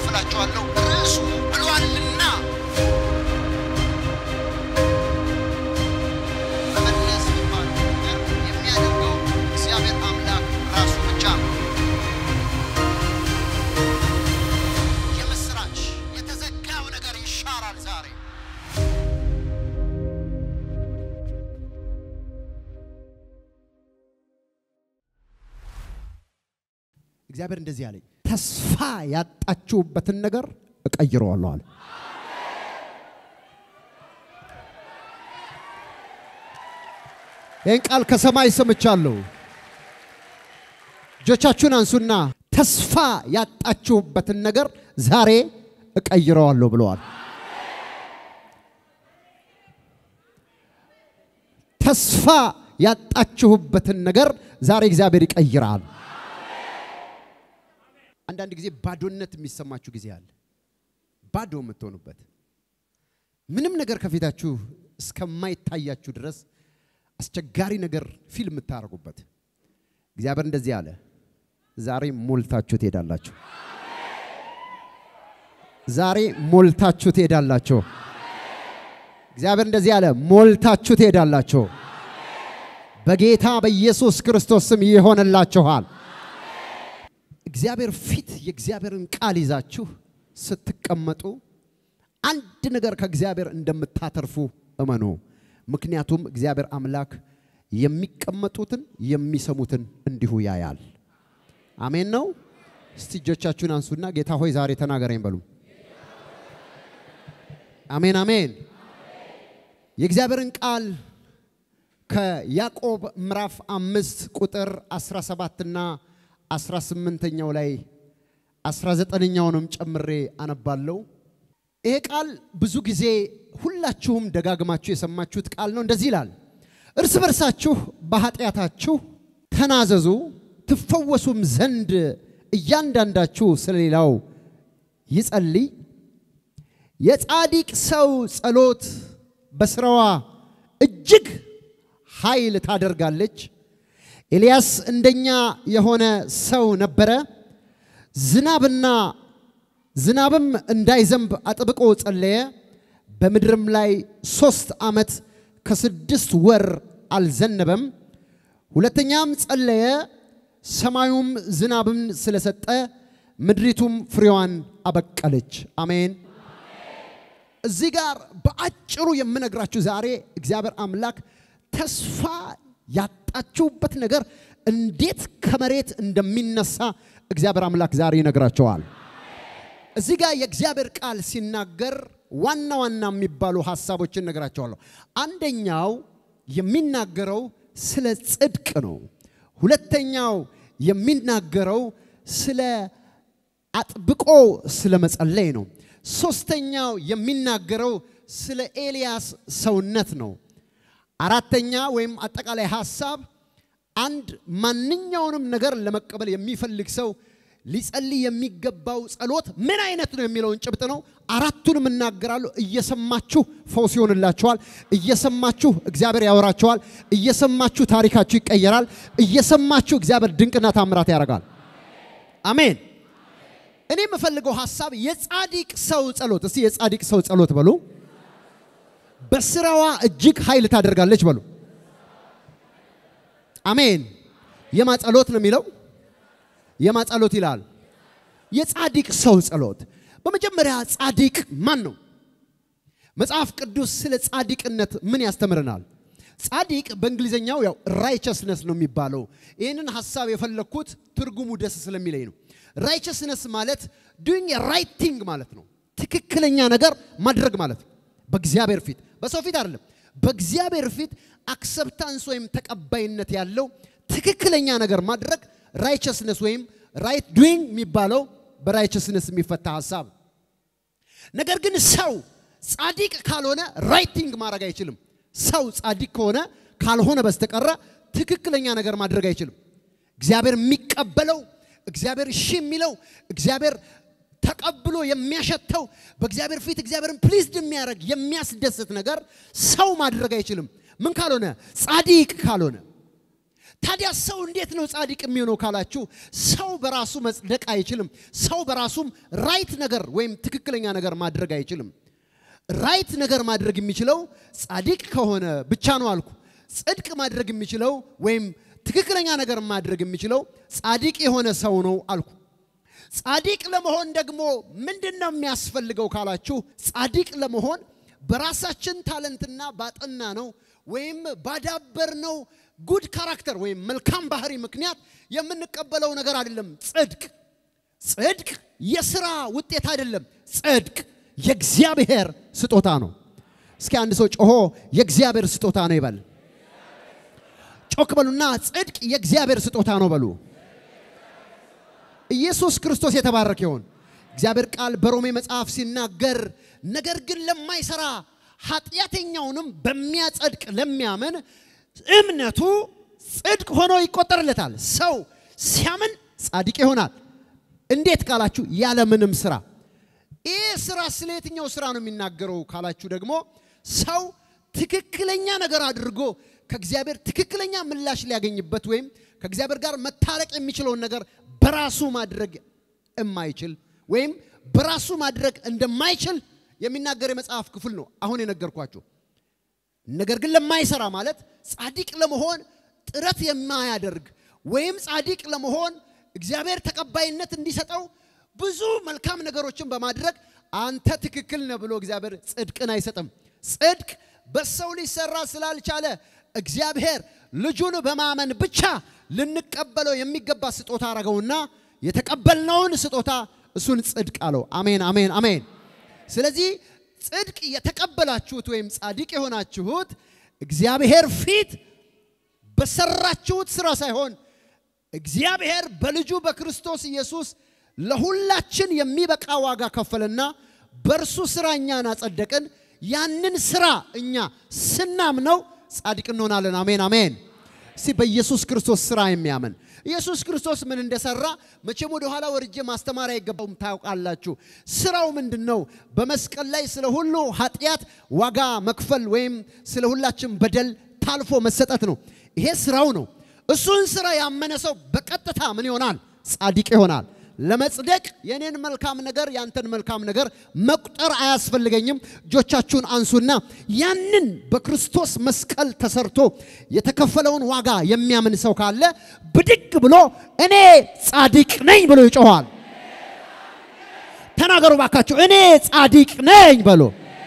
አካፍላችኋለሁ። ርዕሱ ብሏልና መመለስ የሚባለው ነገር የሚያደርገው እግዚአብሔር አምላክ ራሱ ብቻ ነው። የምስራች የተዘጋው ነገር ይሻራል ዛሬ። እግዚአብሔር እንደዚህ አለኝ፣ ተስፋ ያጣችሁበትን ነገር እቀይረዋለሁ አለ። ይህን ቃል ከሰማይ ሰምቻለሁ። እጆቻችሁን አንሱና ተስፋ ያጣችሁበትን ነገር ዛሬ እቀይረዋለሁ ብለዋል። ተስፋ ያጣችሁበትን ነገር ዛሬ እግዚአብሔር ይቀይራል። አንዳንድ ጊዜ ባዶነት የሚሰማችሁ ጊዜ አለ። ባዶ የምትሆኑበት ምንም ነገር ከፊታችሁ እስከማይታያችሁ ድረስ አስቸጋሪ ነገር ፊል የምታደርጉበት እግዚአብሔር እንደዚህ አለ፣ ዛሬ ሞልታችሁ ትሄዳላችሁ። ዛሬ ሞልታችሁ ትሄዳላችሁ። እግዚአብሔር እንደዚህ አለ፣ ሞልታችሁ ትሄዳላችሁ። በጌታ በኢየሱስ ክርስቶስ ስም ይሆንላችኋል። እግዚአብሔር ፊት የእግዚአብሔርን ቃል ይዛችሁ ስትቀመጡ አንድ ነገር ከእግዚአብሔር እንደምታተርፉ እመኑ። ምክንያቱም እግዚአብሔር አምላክ የሚቀመጡትን የሚሰሙትን እንዲሁ ያያል። አሜን ነው። እስቲ እጆቻችሁን አንሱና ጌታ ሆይ ዛሬ ተናገረኝ በሉ። አሜን አሜን። የእግዚአብሔርን ቃል ከያዕቆብ ምዕራፍ አምስት ቁጥር 17 እና 18ኛው ላይ 19ኛውንም ጨምሬ አነባለሁ። ይሄ ቃል ብዙ ጊዜ ሁላችሁም ደጋግማችሁ የሰማችሁት ቃል ነው። እንደዚህ ይላል፣ እርስ በርሳችሁ በኃጢአታችሁ ተናዘዙ ትፈወሱም ዘንድ እያንዳንዳችሁ ስለሌላው ይጸልይ። የጻድቅ ሰው ጸሎት በስራዋ እጅግ ኃይል ታደርጋለች። ኤልያስ እንደኛ የሆነ ሰው ነበረ። ዝናብና ዝናብም እንዳይዘንብ አጥብቆ ጸለየ። በምድርም ላይ ሦስት ዓመት ከስድስት ወር አልዘነበም። ሁለተኛም ጸለየ፣ ሰማዩም ዝናብን ስለሰጠ ምድሪቱም ፍሬዋን አበቀለች። አሜን። እዚህ ጋር በአጭሩ የምነግራችሁ ዛሬ እግዚአብሔር አምላክ ተስፋ ያጣችሁበት ነገር እንዴት ከመሬት እንደሚነሳ እግዚአብሔር አምላክ ዛሬ ይነግራቸዋል። እዚህ ጋር የእግዚአብሔር ቃል ሲናገር ዋና ዋና የሚባሉ ሀሳቦችን እነግራቸዋለሁ። አንደኛው የሚናገረው ስለ ጽድቅ ነው። ሁለተኛው የሚናገረው ስለ አጥብቆ ስለ መጸለይ ነው። ሶስተኛው የሚናገረው ስለ ኤልያስ ሰውነት ነው። አራተኛ ወይም አጠቃላይ ሀሳብ አንድ ማንኛውንም ነገር ለመቀበል የሚፈልግ ሰው ሊጸልይ የሚገባው ጸሎት ምን አይነት ነው የሚለውን ጭብጥ ነው። አራቱንም እናገራለሁ። እየሰማችሁ ፈውስ ይሆንላችኋል። እየሰማችሁ እግዚአብሔር ያወራችኋል። እየሰማችሁ ታሪካችሁ ይቀየራል። እየሰማችሁ እግዚአብሔር ድንቅና ታምራት ያደርጋል። አሜን። እኔ የምፈልገው ሀሳብ የጻድቅ ሰው ጸሎት። እስቲ የጻድቅ ሰው ጸሎት በሉ። በስራዋ እጅግ ኃይል ታደርጋለች በሉ። አሜን። የማ ጸሎት ነው የሚለው የማ ጸሎት ይላል። የጻድቅ ሰው ጸሎት። በመጀመሪያ ጻድቅ ማን ነው? መጽሐፍ ቅዱስ ስለ ጻድቅነት ምን ያስተምረናል? ጻድቅ በእንግሊዝኛው ያው ራይቸስነስ ነው የሚባለው። ይህንን ሀሳብ የፈለግኩት ትርጉሙ ደስ ስለሚለኝ ነው። ራይቸስነስ ማለት ዱይንግ ራይት ቲንግ ማለት ነው። ትክክለኛ ነገር ማድረግ ማለት ነው። በእግዚአብሔር ፊት፣ በሰው ፊት አይደለም። በእግዚአብሔር ፊት አክሰፕታንስ ወይም ተቀባይነት ያለው ትክክለኛ ነገር ማድረግ ራይቸስነስ ወይም ራይት ዱይንግ የሚባለው በራይቸስነስ የሚፈታ ሀሳብ። ነገር ግን ሰው ጻድቅ ካልሆነ ራይቲንግ ማድረግ አይችልም። ሰው ጻድቅ ከሆነ ካልሆነ በስተቀረ ትክክለኛ ነገር ማድረግ አይችልም። እግዚአብሔር የሚቀበለው እግዚአብሔር እሺ የሚለው እግዚአብሔር ተቀብሎ የሚያሸተው በእግዚአብሔር ፊት እግዚአብሔርን ፕሊዝድ የሚያደርግ የሚያስደስት ነገር ሰው ማድረግ አይችልም። ምን ካልሆነ? ጻድቅ ካልሆነ። ታዲያ ሰው እንዴት ነው ጻድቅ የሚሆነው ካላችሁ፣ ሰው በራሱ መጽደቅ አይችልም። ሰው በራሱም ራይት ነገር ወይም ትክክለኛ ነገር ማድረግ አይችልም። ራይት ነገር ማድረግ የሚችለው ጻድቅ ከሆነ ብቻ ነው አልኩ። ጽድቅ ማድረግ የሚችለው ወይም ትክክለኛ ነገር ማድረግ የሚችለው ጻድቅ የሆነ ሰው ነው አልኩ። ጻድቅ ለመሆን ደግሞ ምንድን ነው የሚያስፈልገው ካላችሁ፣ ጻድቅ ለመሆን በራሳችን ታለንትና ባጠና ነው ወይም ባዳበር ነው ጉድ ካራክተር ወይም መልካም ባህሪ ምክንያት የምንቀበለው ነገር አይደለም። ጽድቅ ጽድቅ የሥራ ውጤት አይደለም። ጽድቅ የእግዚአብሔር ስጦታ ነው። እስኪ አንድ ሰው ጮሆ የእግዚአብሔር ስጦታ ነው ይበል። ጮክ በሉና ጽድቅ የእግዚአብሔር ስጦታ ነው በሉ። ኢየሱስ ክርስቶስ የተባረከ ይሁን። እግዚአብሔር ቃል በሮሜ መጽሐፍ ሲናገር ነገር ግን ለማይሰራ ኃጢአተኛውንም በሚያጸድቅ ለሚያምን እምነቱ ጽድቅ ሆኖ ይቆጠርለታል። ሰው ሲያምን ጻድቅ ይሆናል። እንዴት ካላችሁ ያለምንም ስራ። ይህ ስራ ስለ የትኛው ስራ ነው የሚናገረው ካላችሁ ደግሞ ሰው ትክክለኛ ነገር አድርጎ ከእግዚአብሔር ትክክለኛ ምላሽ ሊያገኝበት ወይም ከእግዚአብሔር ጋር መታረቅ የሚችለውን ነገር በራሱ ማድረግ የማይችል ወይም በራሱ ማድረግ እንደማይችል የሚናገር የመጽሐፍ ክፍል ነው አሁን የነገርኳችሁ። ነገር ግን ለማይሰራ ማለት ጻድቅ ለመሆን ጥረት የማያደርግ ወይም ጻድቅ ለመሆን እግዚአብሔር ተቀባይነት እንዲሰጠው ብዙ መልካም ነገሮችን በማድረግ አንተ ትክክል ነህ ብሎ እግዚአብሔር ጽድቅን አይሰጥም። ጽድቅ በሰው ሊሰራ ስላልቻለ እግዚአብሔር ልጁን በማመን ብቻ ልንቀበለው የሚገባ ስጦታ አረገውና የተቀበልነውን ስጦታ እሱን ጽድቅ አለው። አሜን፣ አሜን፣ አሜን። ስለዚህ ጽድቅ የተቀበላችሁት ወይም ጻድቅ የሆናችሁት እግዚአብሔር ፊት በሰራችሁት ስራ ሳይሆን እግዚአብሔር በልጁ በክርስቶስ ኢየሱስ ለሁላችን የሚበቃ ዋጋ ከፈለና በእርሱ ስራ እኛን አጸደቅን። ያንን ስራ እኛ ስናምነው ጻድቅ እንሆናለን። አሜን አሜን። እስቲ በኢየሱስ ክርስቶስ ስራ የሚያምን ኢየሱስ ክርስቶስ ምን እንደሰራ መቼም ወደ ኋላ ወርጄ ማስተማር አይገባውም። ታውቃላችሁ። ስራው ምንድን ነው? በመስቀል ላይ ስለ ሁሉ ኃጢአት ዋጋ መክፈል ወይም ስለ ሁላችን በደል ታልፎ መሰጠት ነው። ይሄ ስራው ነው። እሱን ስራ ያመነ ሰው በቀጥታ ምን ይሆናል? ጻድቅ ይሆናል። ለመጽደቅ የኔን መልካም ነገር ያንተን መልካም ነገር መቁጠር አያስፈልገኝም። እጆቻችሁን አንሱና ያንን በክርስቶስ መስቀል ተሰርቶ የተከፈለውን ዋጋ የሚያምን ሰው ካለ ብድግ ብሎ እኔ ጻድቅ ነኝ ብሎ ይጮኋል። ተናገሩ ባካችሁ፣ እኔ ጻድቅ ነኝ በሎ።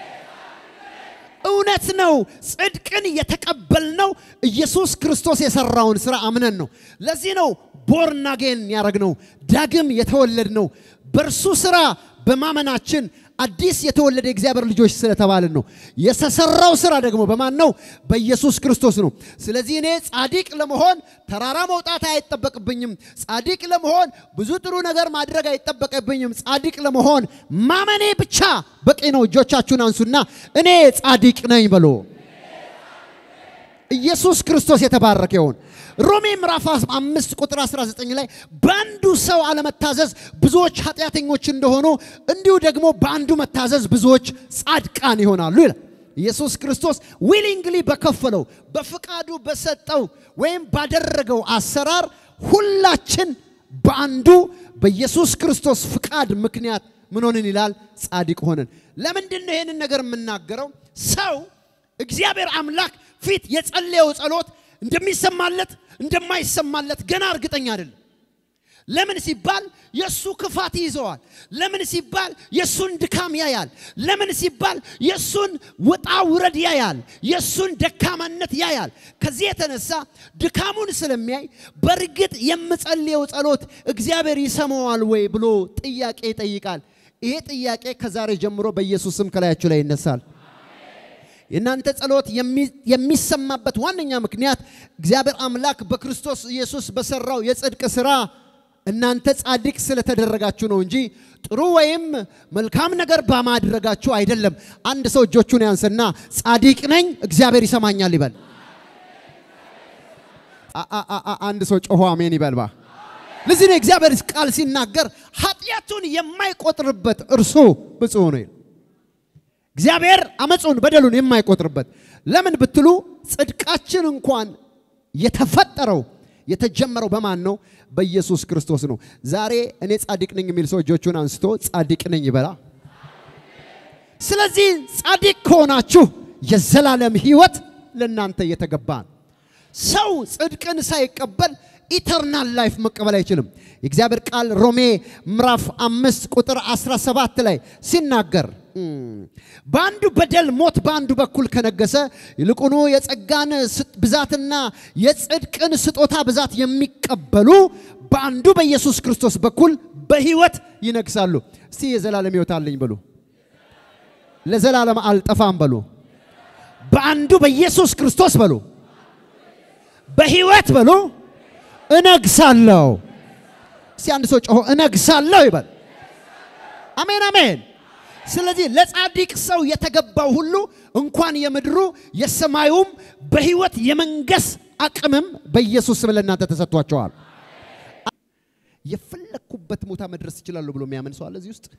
እውነት ነው። ጽድቅን የተቀበልነው ኢየሱስ ክርስቶስ የሰራውን ስራ አምነን ነው። ለዚህ ነው ቦርናጌን ያደረግነው ዳግም የተወለድ ነው። በእርሱ ስራ በማመናችን አዲስ የተወለደ የእግዚአብሔር ልጆች ስለተባልን ነው። የተሰራው ስራ ደግሞ በማን ነው? በኢየሱስ ክርስቶስ ነው። ስለዚህ እኔ ጻድቅ ለመሆን ተራራ መውጣት አይጠበቅብኝም። ጻድቅ ለመሆን ብዙ ጥሩ ነገር ማድረግ አይጠበቅብኝም። ጻድቅ ለመሆን ማመኔ ብቻ በቂ ነው። እጆቻችሁን አንሱና እኔ ጻድቅ ነኝ በሎ። ኢየሱስ ክርስቶስ የተባረከ ይሁን። ሮሜ ምዕራፍ 5 ቁጥር 19 ላይ በአንዱ ሰው አለመታዘዝ ብዙዎች ኃጢአተኞች እንደሆኑ እንዲሁ ደግሞ በአንዱ መታዘዝ ብዙዎች ጻድቃን ይሆናሉ ይላል። ኢየሱስ ክርስቶስ ዊሊንግሊ በከፈለው በፍቃዱ በሰጠው ወይም ባደረገው አሰራር ሁላችን በአንዱ በኢየሱስ ክርስቶስ ፍቃድ ምክንያት ምን ሆንን ይላል? ጻድቅ ሆነን። ለምንድን ነው ይህንን ነገር የምናገረው? ሰው እግዚአብሔር አምላክ ፊት የጸለየው ጸሎት እንደሚሰማለት እንደማይሰማለት ገና እርግጠኛ አይደለም። ለምን ሲባል የእሱ ክፋት ይዘዋል። ለምን ሲባል የእሱን ድካም ያያል። ለምን ሲባል የእሱን ውጣ ውረድ ያያል። የእሱን ደካማነት ያያል። ከዚህ የተነሳ ድካሙን ስለሚያይ በእርግጥ የምጸልየው ጸሎት እግዚአብሔር ይሰማዋል ወይ ብሎ ጥያቄ ይጠይቃል። ይሄ ጥያቄ ከዛሬ ጀምሮ በኢየሱስ ስም ከላያችሁ ላይ ይነሳል። የእናንተ ጸሎት የሚሰማበት ዋነኛ ምክንያት እግዚአብሔር አምላክ በክርስቶስ ኢየሱስ በሰራው የጽድቅ ስራ እናንተ ጻድቅ ስለተደረጋችሁ ነው እንጂ ጥሩ ወይም መልካም ነገር በማድረጋችሁ አይደለም። አንድ ሰው እጆቹን ያንስና ጻድቅ ነኝ እግዚአብሔር ይሰማኛል ይበል። አንድ ሰው ጮሆ አሜን ይበልባ። ለዚህ ነው እግዚአብሔር ቃል ሲናገር ኃጢአቱን የማይቆጥርበት እርሱ ብፁዕ ነው። እግዚአብሔር አመፁን በደሉን የማይቆጥርበት ለምን ብትሉ ጽድቃችን እንኳን የተፈጠረው የተጀመረው በማን ነው? በኢየሱስ ክርስቶስ ነው። ዛሬ እኔ ጻድቅ ነኝ የሚል ሰው እጆቹን አንስቶ ጻድቅ ነኝ ይበላ። ስለዚህ ጻድቅ ከሆናችሁ የዘላለም ሕይወት ለእናንተ እየተገባ ነው። ሰው ጽድቅን ሳይቀበል ኢተርናል ላይፍ መቀበል አይችልም። የእግዚአብሔር ቃል ሮሜ ምዕራፍ አምስት ቁጥር 17 ላይ ሲናገር በአንዱ በደል ሞት በአንዱ በኩል ከነገሰ ይልቁኑ የጸጋን ብዛትና የጽድቅን ስጦታ ብዛት የሚቀበሉ በአንዱ በኢየሱስ ክርስቶስ በኩል በሕይወት ይነግሳሉ። እስቲ የዘላለም ሕይወት አለኝ በሉ። ለዘላለም አልጠፋም በሉ። በአንዱ በኢየሱስ ክርስቶስ በሉ። በሕይወት በሉ እነግሳለሁ። እስቲ አንድ ሰው ጮሆ እነግሳለሁ ይበል። አሜን አሜን። ስለዚህ ለጻድቅ ሰው የተገባው ሁሉ እንኳን የምድሩ የሰማዩም በሕይወት የመንገስ አቅምም በኢየሱስ ስም ለእናንተ ተሰጥቷቸዋል። የፈለግኩበት ቦታ መድረስ ይችላሉ ብሎ የሚያምን ሰው አለ እዚህ ውስጥ?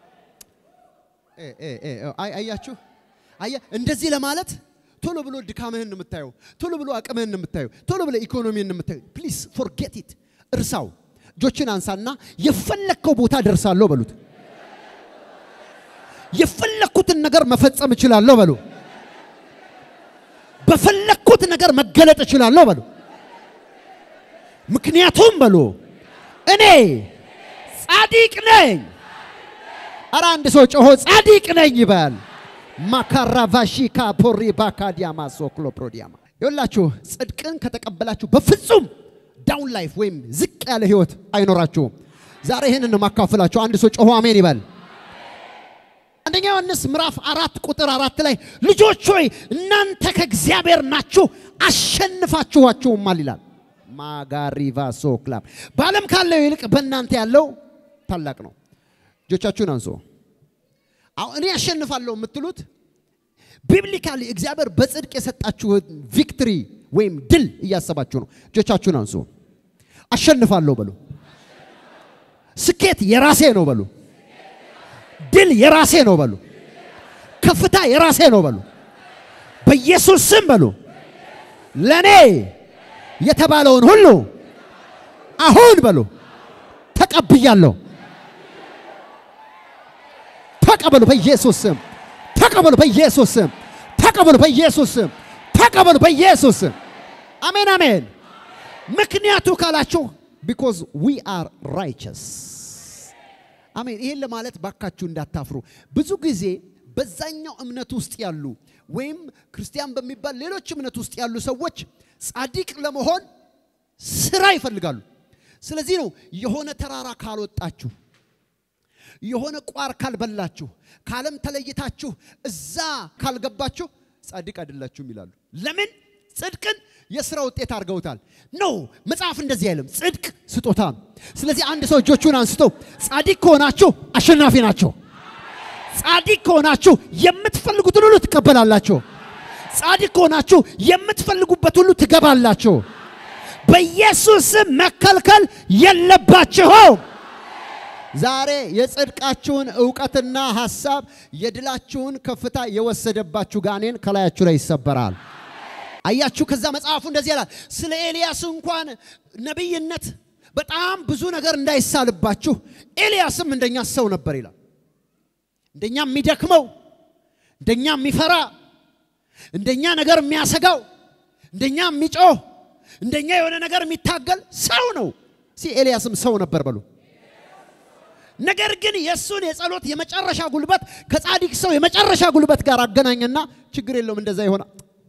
አያችሁ፣ አያ እንደዚህ ለማለት ቶሎ ብሎ ድካምህን ነው የምታየው። ቶሎ ብሎ አቅምህን ነው የምታየው። ቶሎ ብሎ ኢኮኖሚን ነው የምታየው። ፕሊዝ ፎርጌት ኢት፣ እርሳው። እጆችን አንሳና የፈለግከው ቦታ ደርሳለሁ በሉት። የፈለግኩትን ነገር መፈጸም እችላለሁ በሉ። በፈለግኩት ነገር መገለጥ እችላለሁ በሉ። ምክንያቱም በሉ እኔ ጻድቅ ነኝ። አረ አንድ ሰው ጮሆ ጻድቅ ነኝ ይበል። ማካራቫሺካ ፖሪ ባካዲያማ ሶክሎ ፕሮዲያማ ይኸውላችሁ ጽድቅን ከተቀበላችሁ በፍጹም ዳውን ላይፍ ወይም ዝቅ ያለ ህይወት አይኖራችሁም። ዛሬ ይህንን ማካፍላችሁ አንድ ሰው ጮሆ አሜን ይበል። አንደኛ ዮሐንስ ምዕራፍ አራት ቁጥር አራት ላይ ልጆች ሆይ እናንተ ከእግዚአብሔር ናችሁ አሸንፋችኋችሁማል ይላል። ማጋሪቫ ሶክላም በዓለም ካለው ይልቅ በእናንተ ያለው ታላቅ ነው። እጆቻችሁን አንሶ አሁን እኔ አሸንፋለሁ የምትሉት ቢብሊካሊ እግዚአብሔር በጽድቅ የሰጣችሁን ቪክትሪ ወይም ድል እያሰባችሁ ነው። እጆቻችሁን አንሶ አሸንፋለሁ በሉ። ስኬት የራሴ ነው በሉ። ድል የራሴ ነው በሉ። ከፍታ የራሴ ነው በሉ። በኢየሱስ ስም በሉ። ለኔ የተባለውን ሁሉ አሁን በሉ ተቀብያለሁ። ተቀበሉ በኢየሱስ ስም። ተቀበሉ በኢየሱስ ስም። ተቀበሉ በኢየሱስ ስም። ተቀበሉ በኢየሱስ ስም። አሜን አሜን። ምክንያቱ ካላችሁ ቢኮዝ ዊ አር ራይቸስ አሜን። ይሄን ለማለት ባካችሁ እንዳታፍሩ። ብዙ ጊዜ በዛኛው እምነት ውስጥ ያሉ ወይም ክርስቲያን በሚባል ሌሎች እምነት ውስጥ ያሉ ሰዎች ጻድቅ ለመሆን ስራ ይፈልጋሉ። ስለዚህ ነው የሆነ ተራራ ካልወጣችሁ፣ የሆነ ቋር ካልበላችሁ፣ ከዓለም ተለይታችሁ እዛ ካልገባችሁ ጻድቅ አይደላችሁም ይላሉ። ለምን? ጽድቅን የስራ ውጤት አድርገውታል። ኖ መጽሐፍ እንደዚህ አይልም። ጽድቅ ስጦታ ነው። ስለዚህ አንድ ሰው እጆቹን አንስቶ ጻድቅ ከሆናችሁ አሸናፊ ናቸው። ጻድቅ ከሆናችሁ የምትፈልጉትን ሁሉ ትቀበላላችሁ። ጻድቅ ከሆናችሁ የምትፈልጉበት ሁሉ ትገባላችሁ። በኢየሱስ ስም መከልከል የለባችሁም። ዛሬ የጽድቃችሁን እውቀትና ሐሳብ የድላችሁን ከፍታ የወሰደባችሁ ጋኔን ከላያችሁ ላይ ይሰበራል። አያችሁ፣ ከዛ መጽሐፉ እንደዚህ ይላል። ስለ ኤልያስ እንኳን ነቢይነት በጣም ብዙ ነገር እንዳይሳልባችሁ ኤልያስም እንደኛ ሰው ነበር ይላል። እንደኛ የሚደክመው፣ እንደኛ የሚፈራ፣ እንደኛ ነገር የሚያሰጋው፣ እንደኛ የሚጮህ፣ እንደኛ የሆነ ነገር የሚታገል ሰው ነው። ሲ ኤልያስም ሰው ነበር በሉ። ነገር ግን የእሱን የጸሎት የመጨረሻ ጉልበት ከጻድቅ ሰው የመጨረሻ ጉልበት ጋር አገናኘና ችግር የለውም እንደዛ ይሆናል።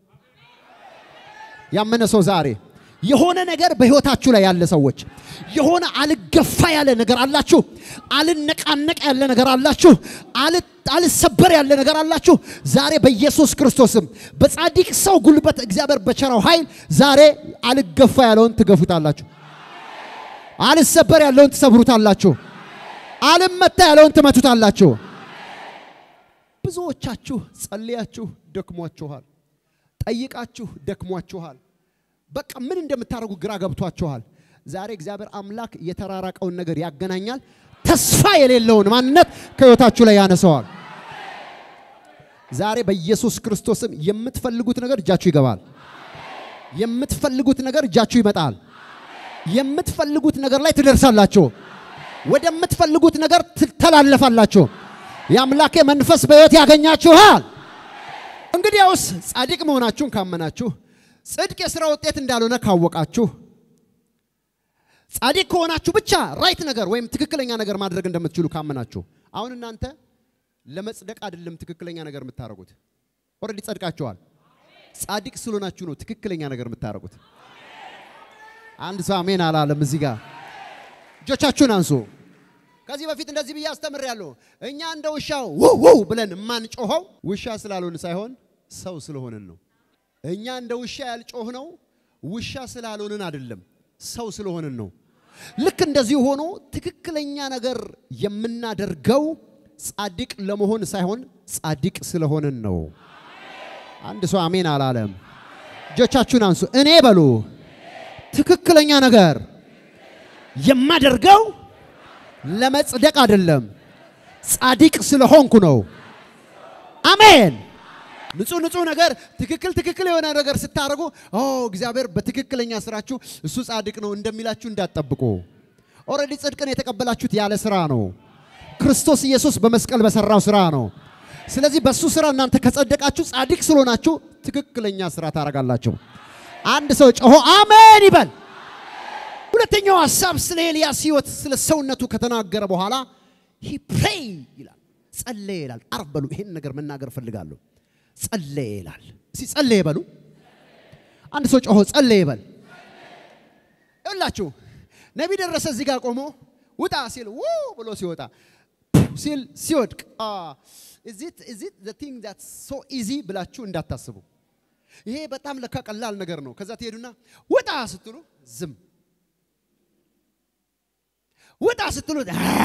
ያመነ ሰው ዛሬ የሆነ ነገር በህይወታችሁ ላይ ያለ ሰዎች የሆነ አልገፋ ያለ ነገር አላችሁ፣ አልነቃነቅ ያለ ነገር አላችሁ፣ አልሰበር ያለ ነገር አላችሁ። ዛሬ በኢየሱስ ክርስቶስም በጻድቅ ሰው ጉልበት እግዚአብሔር በቸራው ኃይል ዛሬ አልገፋ ያለውን ትገፉታላችሁ፣ አልሰበር ያለውን ትሰብሩታላችሁ፣ አልመታ ያለውን ትመቱታላችሁ። ብዙዎቻችሁ ጸልያችሁ ደክሟችኋል፣ ጠይቃችሁ ደክሟችኋል። በቃ ምን እንደምታደርጉ ግራ ገብቷችኋል። ዛሬ እግዚአብሔር አምላክ የተራራቀውን ነገር ያገናኛል። ተስፋ የሌለውን ማንነት ከህይወታችሁ ላይ ያነሰዋል። ዛሬ በኢየሱስ ክርስቶስም የምትፈልጉት ነገር እጃችሁ ይገባል። የምትፈልጉት ነገር እጃችሁ ይመጣል። የምትፈልጉት ነገር ላይ ትደርሳላችሁ። ወደምትፈልጉት ነገር ትተላለፋላችሁ። የአምላኬ መንፈስ በሕይወት ያገኛችኋል። እንግዲያውስ ጻድቅ መሆናችሁን ካመናችሁ፣ ጽድቅ የሥራ ውጤት እንዳልሆነ ካወቃችሁ፣ ጻድቅ ከሆናችሁ ብቻ ራይት ነገር ወይም ትክክለኛ ነገር ማድረግ እንደምትችሉ ካመናችሁ፣ አሁን እናንተ ለመጽደቅ አይደለም ትክክለኛ ነገር የምታደርጉት። ኦልሬዲ ጸድቃችኋል። ጻድቅ ስለሆናችሁ ነው ትክክለኛ ነገር የምታደርጉት። አንድ ሰው አሜን አላለም። እዚህ ጋር እጆቻችሁን አንሱ። ከዚህ በፊት እንደዚህ ብዬ አስተምሬያለሁ። እኛ እንደ ውሻ ውው ውው ብለን የማንጮኸው ውሻ ስላልሆን ሳይሆን ሰው ስለሆንን ነው። እኛ እንደ ውሻ ያልጮህነው ውሻ ስላልሆንን አይደለም፣ ሰው ስለሆንን ነው። ልክ እንደዚህ ሆኖ ትክክለኛ ነገር የምናደርገው ጻድቅ ለመሆን ሳይሆን ጻድቅ ስለሆንን ነው። አንድ ሰው አሜን አላለም። እጆቻችሁን አንሱ። እኔ በሉ ትክክለኛ ነገር የማደርገው ለመጽደቅ አይደለም፣ ጻድቅ ስለሆንኩ ነው። አሜን። ንጹህ ንጹህ ነገር ትክክል ትክክል የሆነ ነገር ስታደርጉ ኦ እግዚአብሔር በትክክለኛ ስራችሁ እሱ ጻድቅ ነው እንደሚላችሁ እንዳትጠብቁ። ኦልሬዲ ጽድቅን የተቀበላችሁት ያለ ስራ ነው። ክርስቶስ ኢየሱስ በመስቀል በሰራው ስራ ነው። ስለዚህ በሱ ስራ እናንተ ከጸደቃችሁ ጻድቅ ስለሆናችሁ ትክክለኛ ስራ ታደርጋላችሁ። አንድ ሰው ጮሆ አሜን ይበል። ሁለተኛው ሐሳብ ስለ ኤልያስ ህይወት ስለ ሰውነቱ ከተናገረ በኋላ ሂ ፕሬይ ይላል፣ ጸለየ ይላል። አርፍ በሉ። ይሄን ነገር መናገር እፈልጋለሁ። ጸለየ ይላል። እስቲ ጸለየ በሉ። አንድ ሰው ጮሆ ጸለየ ይበል። ይኸውላችሁ ነቢይ ደረሰ እዚህ ጋር ቆሞ ውጣ ሲል ው ብሎ ሲወጣ ሲል ሲወድቅ ቲንግ ሶ ኢዚ ብላችሁ እንዳታስቡ። ይሄ በጣም ለካ ቀላል ነገር ነው። ከዛ ትሄዱና ውጣ ስትሉ ዝም ውጣ ስትሉ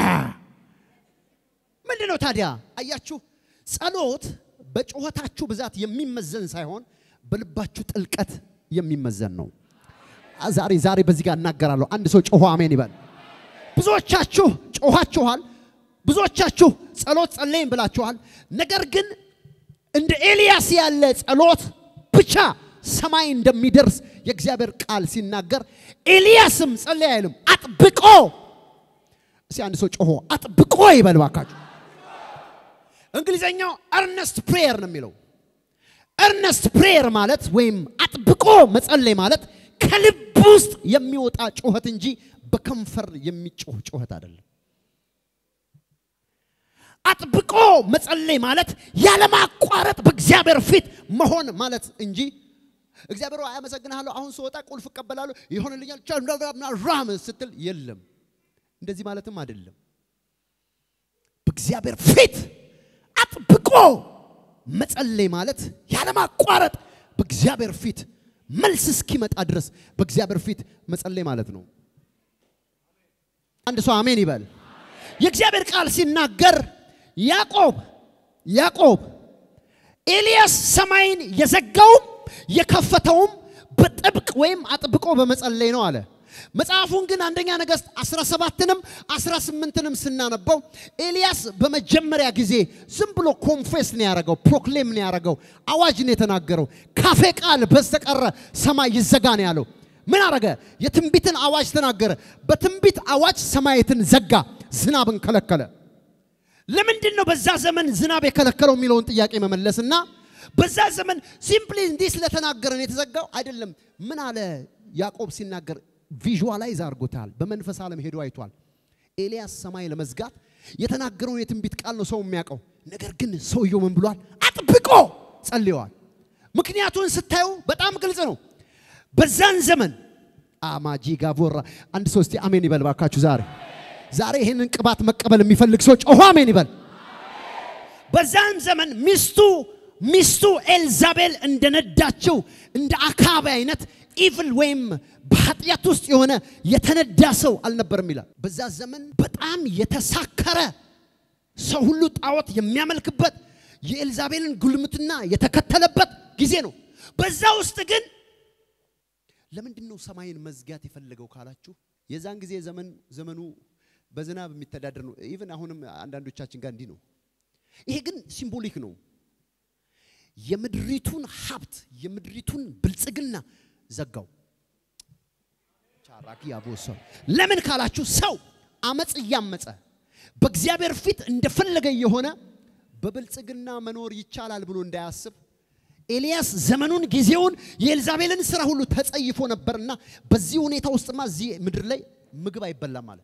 ምንድን ነው ታዲያ? አያችሁ፣ ጸሎት በጩኸታችሁ ብዛት የሚመዘን ሳይሆን በልባችሁ ጥልቀት የሚመዘን ነው። ዛሬ ዛሬ በዚህ ጋር እናገራለሁ። አንድ ሰው ጮሆ አሜን ይበል። ብዙዎቻችሁ ጮኋችኋል። ብዙዎቻችሁ ጸሎት ጸለይን ብላችኋል። ነገር ግን እንደ ኤልያስ ያለ ጸሎት ብቻ ሰማይ እንደሚደርስ የእግዚአብሔር ቃል ሲናገር ኤልያስም ጸለይ አይልም፣ አጥብቆ እስቲ አንድ ሰው ጮሆ አጥብቆ ይበል ባካችሁ። እንግሊዘኛው እርነስት ፕሬየር ነው የሚለው። እርነስት ፕሬየር ማለት ወይም አጥብቆ መጸለይ ማለት ከልብ ውስጥ የሚወጣ ጩኸት እንጂ በከንፈር የሚጮህ ጩኸት አይደለም። አጥብቆ መጸለይ ማለት ያለማቋረጥ በእግዚአብሔር ፊት መሆን ማለት እንጂ እግዚአብሔር ሆይ አመሰግንሃለሁ፣ አሁን ስወጣ ቁልፍ እቀበላለሁ፣ ይሆንልኛል ራም ስትል የለም። እንደዚህ ማለትም አይደለም። በእግዚአብሔር ፊት አጥብቆ መጸለይ ማለት ያለማቋረጥ በእግዚአብሔር ፊት መልስ እስኪመጣ ድረስ በእግዚአብሔር ፊት መጸለይ ማለት ነው። አንድ ሰው አሜን ይበል። የእግዚአብሔር ቃል ሲናገር ያዕቆብ ያዕቆብ ኤልያስ ሰማይን የዘጋውም የከፈተውም በጥብቅ ወይም አጥብቆ በመጸለይ ነው አለ። መጽሐፉን ግን አንደኛ ነገሥት 17ንም 18ንም ስናነበው ኤልያስ በመጀመሪያ ጊዜ ዝም ብሎ ኮንፌስ ነው ያደረገው፣ ፕሮክሌም ነው ያደረገው፣ አዋጅ ነው የተናገረው። ካፌ ቃል በስተቀረ ሰማይ ይዘጋ ነው ያለው። ምን አረገ? የትንቢትን አዋጅ ተናገረ። በትንቢት አዋጅ ሰማያትን ዘጋ፣ ዝናብን ከለከለ። ለምንድን ነው በዛ ዘመን ዝናብ የከለከለው የሚለውን ጥያቄ መመለስና በዛ ዘመን ሲምፕሊ እንዲህ ስለተናገረን የተዘጋው አይደለም። ምን አለ ያዕቆብ ሲናገር ቪዥዋላይዝ አድርጎታል። በመንፈስ ዓለም ሄዶ አይቷል። ኤልያስ ሰማይ ለመዝጋት የተናገረውን የትንቢት ቃል ነው ሰው የሚያውቀው። ነገር ግን ሰውየው ምን ብሏል? አጥብቆ ጸልየዋል። ምክንያቱን ስታዩ በጣም ግልጽ ነው። በዛን ዘመን አማጂ ጋቮራ አንድ ሰው እስቲ አሜን ይበል ባካችሁ። ዛሬ ዛሬ ይህንን ቅባት መቀበል የሚፈልግ ሰው ጮሆ አሜን ይበል። በዛን ዘመን ሚስቱ ሚስቱ ኤልዛቤል እንደነዳችው እንደ አካባቢ አይነት ኢቭል ወይም በኃጢአት ውስጥ የሆነ የተነዳ ሰው አልነበርም ይላል። በዛ ዘመን በጣም የተሳከረ ሰው ሁሉ ጣዖት የሚያመልክበት የኤልዛቤልን ጉልምትና የተከተለበት ጊዜ ነው። በዛ ውስጥ ግን ለምንድን ነው ሰማይን መዝጋት የፈለገው ካላችሁ የዛን ጊዜ ዘመን ዘመኑ በዝናብ የሚተዳደር ነው። ኢቭን አሁንም አንዳንዶቻችን ጋር እንዲህ ነው። ይሄ ግን ሲምቦሊክ ነው። የምድሪቱን ሀብት የምድሪቱን ብልጽግና ዘጋው። ቻራኪ ያቦሰ ለምን ካላችሁ ሰው አመፅ እያመፀ በእግዚአብሔር ፊት እንደፈለገ የሆነ በብልጽግና መኖር ይቻላል ብሎ እንዳያስብ ኤልያስ ዘመኑን ጊዜውን የኤልዛቤልን ስራ ሁሉ ተጸይፎ ነበርና በዚህ ሁኔታ ውስጥማ እዚህ ምድር ላይ ምግብ አይበላም ማለት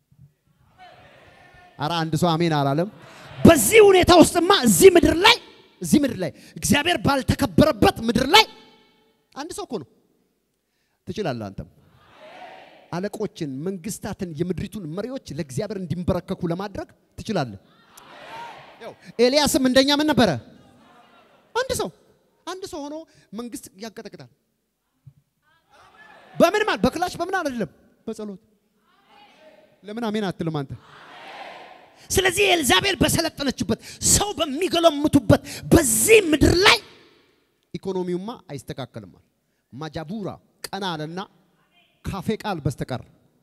አረ አንድ ሰው አሜን አላለም። በዚህ ሁኔታ ውስጥማ እዚህ ምድር ላይ እዚህ ምድር ላይ እግዚአብሔር ባልተከበረበት ምድር ላይ አንድ ሰው እኮ ነው ትችላለህ። አንተም አለቆችን፣ መንግስታትን፣ የምድሪቱን መሪዎች ለእግዚአብሔር እንዲንበረከኩ ለማድረግ ትችላለህ። ያው ኤልያስም እንደኛ ምን ነበረ? አንድ ሰው አንድ ሰው ሆኖ መንግስት ያንቀጠቅጣል። በምን ማለት በክላሽ በምን አይደለም፣ በጸሎት ለምን አሜን አትልም አንተ? ስለዚህ ኤልዛቤል በሰለጠነችበት ሰው በሚገለምቱበት በዚህ ምድር ላይ ኢኮኖሚውማ አይስተካከልም። ማጃቡራ ቀና አለና ካፌ ቃል በስተቀር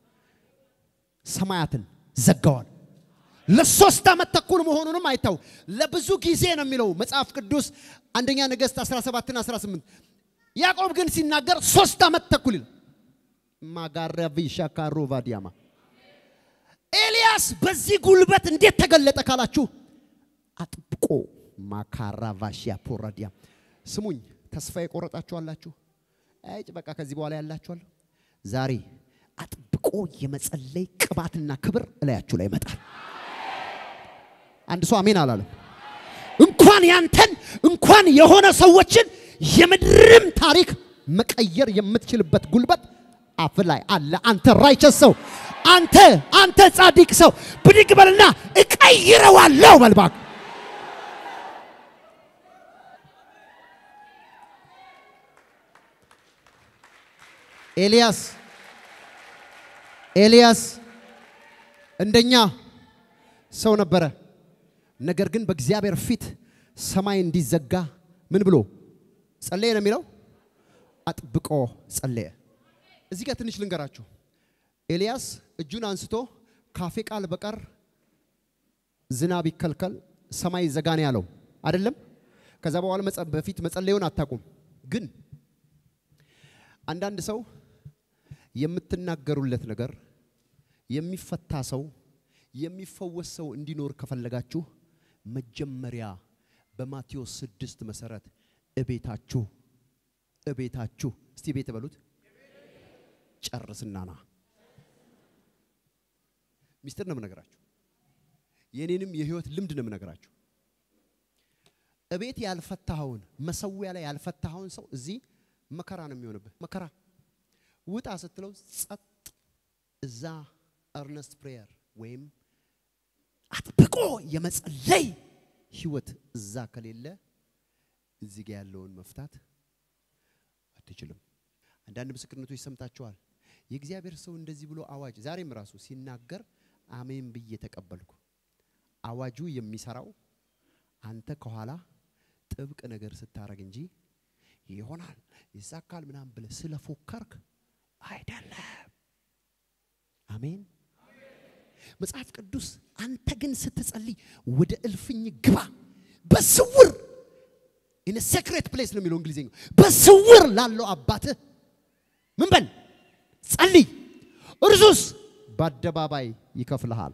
ሰማያትን ዘጋዋል። ለሶስት ዓመት ተኩል መሆኑንም አይታው ለብዙ ጊዜ ነው የሚለው መጽሐፍ ቅዱስ አንደኛ ነገሥት 17 እና 18 ያዕቆብ ግን ሲናገር ሶስት ዓመት ተኩል ይላል። ማጋረቪ ሻካሮ ቫዲያማ ኤልያስ በዚህ ጉልበት እንዴት ተገለጠ ካላችሁ አጥብቆ ማካራ ቫሽያ ፖራዲያ ስሙኝ፣ ተስፋ የቆረጣችሁ አላችሁ። አይ በቃ ከዚህ በኋላ ያላችኋል። ዛሬ አጥብቆ የመጸለይ ቅባትና ክብር እላያችሁ ላይ ይመጣል። አንድ ሰው አሜን አላለም። እንኳን ያንተን እንኳን የሆነ ሰዎችን የምድርም ታሪክ መቀየር የምትችልበት ጉልበት አፍ ላይ አለ። አንተ ራይቸስ ሰው፣ አንተ አንተ ጻድቅ ሰው ብድግ በልና እቀይረዋለሁ በልባክ ኤልያስ ኤልያስ እንደኛ ሰው ነበረ። ነገር ግን በእግዚአብሔር ፊት ሰማይ እንዲዘጋ ምን ብሎ ጸለየ ነው የሚለው? አጥብቆ ጸለየ። እዚህ ጋር ትንሽ ልንገራችሁ። ኤልያስ እጁን አንስቶ ካፌ ቃል በቀር ዝናብ ይከልከል፣ ሰማይ ዘጋን ያለው አይደለም። ከዛ በኋላ መጸ- በፊት መጸለዩን አታውቁም። ግን አንዳንድ ሰው የምትናገሩለት ነገር የሚፈታ ሰው የሚፈወስ ሰው እንዲኖር ከፈለጋችሁ መጀመሪያ በማቴዎስ ስድስት መሰረት እቤታችሁ እቤታችሁ እስቲ ቤት በሉት ጨርስና ና። ሚስጥር ነው የምነግራችሁ። የኔንም የህይወት ልምድ ነው የምነግራችሁ። እቤት ያልፈታኸውን መሰዊያ ላይ ያልፈታኸውን ሰው እዚህ መከራ ነው የሚሆንብህ። መከራ ውጣ ስትለው ጸጥ። እዛ እርነስት ፕሬየር ወይም አጥብቆ የመጸለይ ህይወት እዛ ከሌለ እዚህ ጋር ያለውን መፍታት አትችልም። አንዳንድ ምስክርነቶች ሰምታችኋል። የእግዚአብሔር ሰው እንደዚህ ብሎ አዋጅ ዛሬም ራሱ ሲናገር አሜን ብዬ ተቀበልኩ። አዋጁ የሚሰራው አንተ ከኋላ ጥብቅ ነገር ስታረግ እንጂ ይሆናል ይሳካል ምናምን ብለህ ስለፎከርክ አይደለም። አሜን። መጽሐፍ ቅዱስ አንተ ግን ስትጸልይ ወደ እልፍኝ ግባ፣ በስውር ኢን ሴክሬት ፕሌስ ነው የሚለው እንግሊዝኛው። በስውር ላለው አባትህ ምን በል ጸልይ፣ እርሱስ በአደባባይ ይከፍልሃል።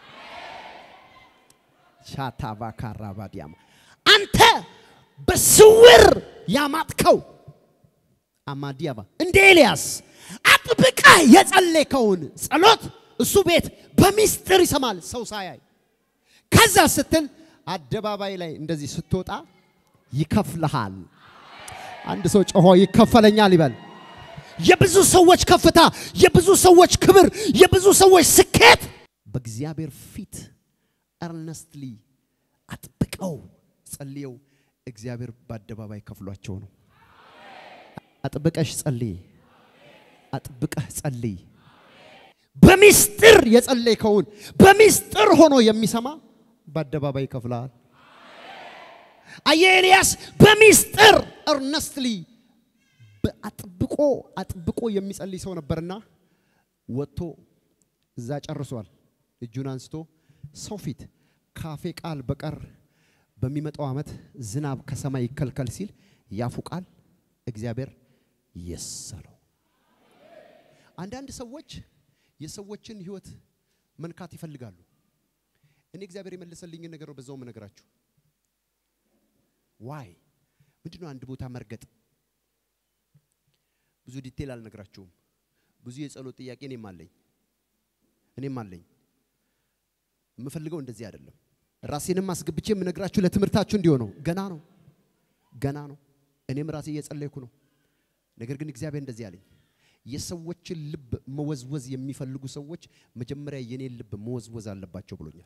ሻታባ ካራባዲያማ አንተ በስውር ያማጥከው አማዲያባ እንደ ኤልያስ አጥብቀህ የጸለይከውን ጸሎት እሱ ቤት በሚስጥር ይሰማል፣ ሰው ሳያይ። ከዛ ስትል አደባባይ ላይ እንደዚህ ስትወጣ ይከፍልሃል። አንድ ሰው ጮሆ ይከፈለኛል ይበል። የብዙ ሰዎች ከፍታ፣ የብዙ ሰዎች ክብር፣ የብዙ ሰዎች ስኬት በእግዚአብሔር ፊት እርነስትሊ አጥብቀው ጸልየው እግዚአብሔር በአደባባይ ከፍሏቸው ነው። አጥብቀሽ ጸልይ፣ አጥብቀህ ጸልይ። በሚስጥር የጸለይከውን በሚስጥር ሆኖ የሚሰማ በአደባባይ ይከፍልሃል። አየህ ኤልያስ በሚስጥር እርነስትሊ አጥብቆ አጥብቆ የሚጸልይ ሰው ነበርና ወጥቶ እዛ ጨርሷል። እጁን አንስቶ ሰው ፊት ካፌ ቃል በቀር በሚመጣው ዓመት ዝናብ ከሰማይ ይከልከል ሲል ያፉ ቃል እግዚአብሔር የሰለው አንዳንድ ሰዎች የሰዎችን ህይወት መንካት ይፈልጋሉ። እኔ እግዚአብሔር የመለሰልኝን ነገር ነው በዛው የምነግራችሁ። ዋይ ምንድነው አንድ ቦታ መርገጥ? ብዙ ዲቴል አልነግራችሁም። ብዙ የጸሎት ጥያቄ እኔም አለኝ እኔም አለኝ። የምፈልገው እንደዚህ አይደለም። ራሴንም አስገብቼ የምነግራችሁ ለትምህርታችሁ እንዲሆነው ገና ነው ገና ነው። እኔም ራሴ እየጸለይኩ ነው። ነገር ግን እግዚአብሔር እንደዚህ አለኝ፣ የሰዎችን ልብ መወዝወዝ የሚፈልጉ ሰዎች መጀመሪያ የኔን ልብ መወዝወዝ አለባቸው ብሎኛል።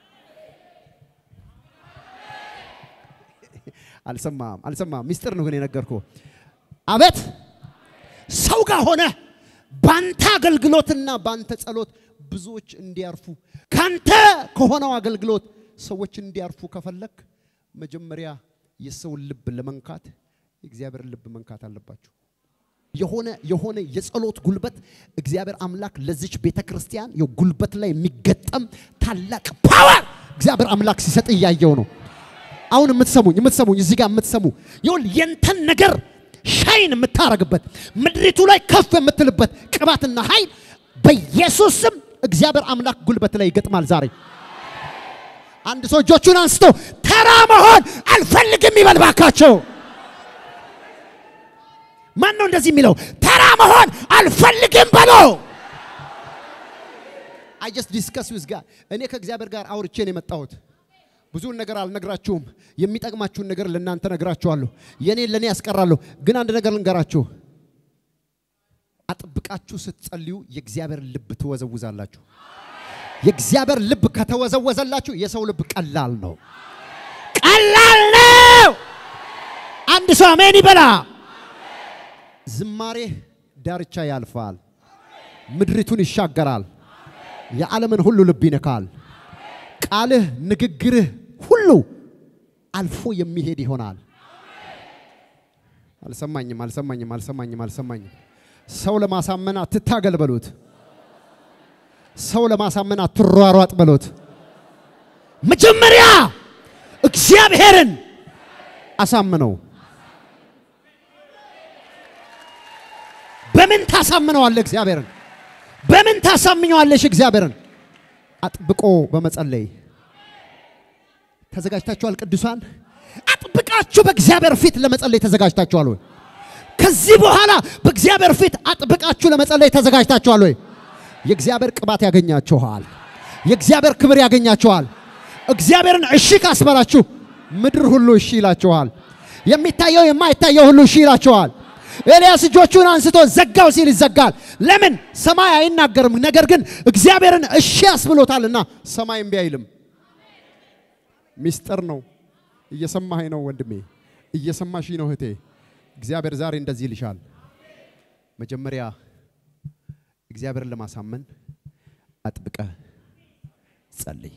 አልሰማም አልሰማም። ሚስጥር ነው ግን የነገርኩ። አቤት ሰው ጋር ሆነ ባንተ አገልግሎትና ባንተ ጸሎት ብዙዎች እንዲያርፉ ካንተ ከሆነው አገልግሎት ሰዎች እንዲያርፉ ከፈለክ መጀመሪያ የሰውን ልብ ለመንካት የእግዚአብሔር ልብ መንካት አለባችሁ። የሆነ የሆነ የጸሎት ጉልበት እግዚአብሔር አምላክ ለዚች ቤተ ክርስቲያን የጉልበት ላይ የሚገጠም ታላቅ ፓወር እግዚአብሔር አምላክ ሲሰጥ እያየው ነው። አሁን የምትሰሙኝ የምትሰሙኝ እዚህ ጋር የምትሰሙ ይሁን የንተን ነገር ሻይን የምታረግበት ምድሪቱ ላይ ከፍ የምትልበት ቅባትና ኃይል በኢየሱስ ስም እግዚአብሔር አምላክ ጉልበት ላይ ይገጥማል ዛሬ። አንድ ሰው እጆቹን አንስቶ ተራ መሆን አልፈልግም ይበል ባካቸው። ማን ነው እንደዚህ የሚለው? ተራ መሆን አልፈልግም በሎ። አይ ጀስት ዲስከስ ዊዝ ጋድ። እኔ ከእግዚአብሔር ጋር አውርቼ ነው የመጣሁት። ብዙውን ነገር አልነግራችሁም። የሚጠቅማችሁን ነገር ለእናንተ ነግራችኋለሁ። የኔን ለእኔ ያስቀራለሁ። ግን አንድ ነገር ልንገራችሁ። አጥብቃችሁ ስትጸልዩ የእግዚአብሔር ልብ ትወዘውዛላችሁ። የእግዚአብሔር ልብ ከተወዘወዘላችሁ የሰው ልብ ቀላል ነው፣ ቀላል ነው። አንድ ሰው አሜን ይበላ። ዝማሬ ዳርቻ ያልፋል፣ ምድሪቱን ይሻገራል፣ የዓለምን ሁሉ ልብ ይነካል። ቃልህ፣ ንግግርህ ሁሉ አልፎ የሚሄድ ይሆናል። አልሰማኝም፣ አልሰማኝም፣ አልሰማኝም፣ አልሰማኝም። ሰው ለማሳመን አትታገል በሉት። ሰው ለማሳመን አትሯሯጥ በሉት። መጀመሪያ እግዚአብሔርን አሳምነው። በምን ታሳምነዋለህ? እግዚአብሔርን በምን ታሳምኘዋለሽ? እግዚአብሔርን አጥብቆ በመጸለይ ተዘጋጅታችኋል? ቅዱሳን አጥብቃችሁ በእግዚአብሔር ፊት ለመጸለይ ተዘጋጅታችኋል ወይ? ከዚህ በኋላ በእግዚአብሔር ፊት አጥብቃችሁ ለመጸለይ ተዘጋጅታችኋል ወይ? የእግዚአብሔር ቅባት ያገኛችኋል። የእግዚአብሔር ክብር ያገኛችኋል። እግዚአብሔርን እሺ ካስበላችሁ ምድር ሁሉ እሺ ይላችኋል። የሚታየው የማይታየው ሁሉ እሺ ይላችኋል። ኤልያስ እጆቹን አንስቶ ዘጋው ሲል ይዘጋል። ለምን? ሰማይ አይናገርም። ነገር ግን እግዚአብሔርን እሺ ያስብሎታልና ሰማይ እምቢ አይልም። ሚስጥር ነው። እየሰማኸኝ ነው ወንድሜ፣ እየሰማሽ ነው እህቴ። እግዚአብሔር ዛሬ እንደዚህ ይልሻል። መጀመሪያ እግዚአብሔርን ለማሳመን አጥብቀህ ጸልይ።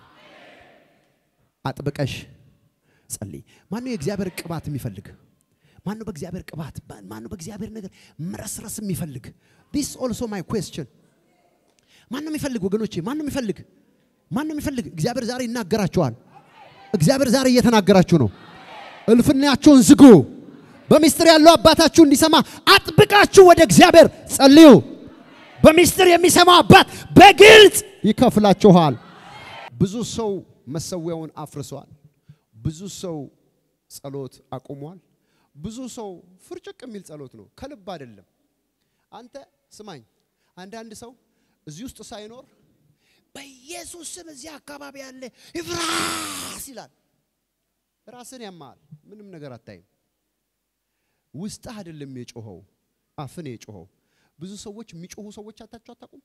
አጥብቀሽ ጸልይ። ማነው የእግዚአብሔር ቅባት የሚፈልግ? ማነው በእግዚአብሔር ቅባት ማነው በእግዚአብሔር ነገር መረስረስ የሚፈልግ? ዲስ ኦልሶ ማይ ኩዌስችን። ማነው የሚፈልግ ወገኖቼ? ማነው የሚፈልግ? ማነው የሚፈልግ? እግዚአብሔር ዛሬ ይናገራችኋል። እግዚአብሔር ዛሬ እየተናገራችሁ ነው። እልፍናያችሁን ዝጉ። በሚስጥር ያለው አባታችሁ እንዲሰማ አጥብቃችሁ ወደ እግዚአብሔር ጸልዩ። በሚስጥር የሚሰማው አባት በግልጽ ይከፍላችኋል። ብዙ ሰው መሰዊያውን አፍርሷል። ብዙ ሰው ጸሎት አቁሟል። ብዙ ሰው ፍርጭቅ የሚል ጸሎት ነው፣ ከልብ አይደለም። አንተ ስማኝ፣ አንዳንድ ሰው እዚህ ውስጥ ሳይኖር በኢየሱስ ስም እዚህ አካባቢ ያለ ይፍራስ ይላል። ራስን ያማል። ምንም ነገር አታይም። ውስጥህ አይደለም የጮኸው፣ አፍን የጮኸው። ብዙ ሰዎች የሚጮሁ ሰዎች አታችሁ አታውቁም?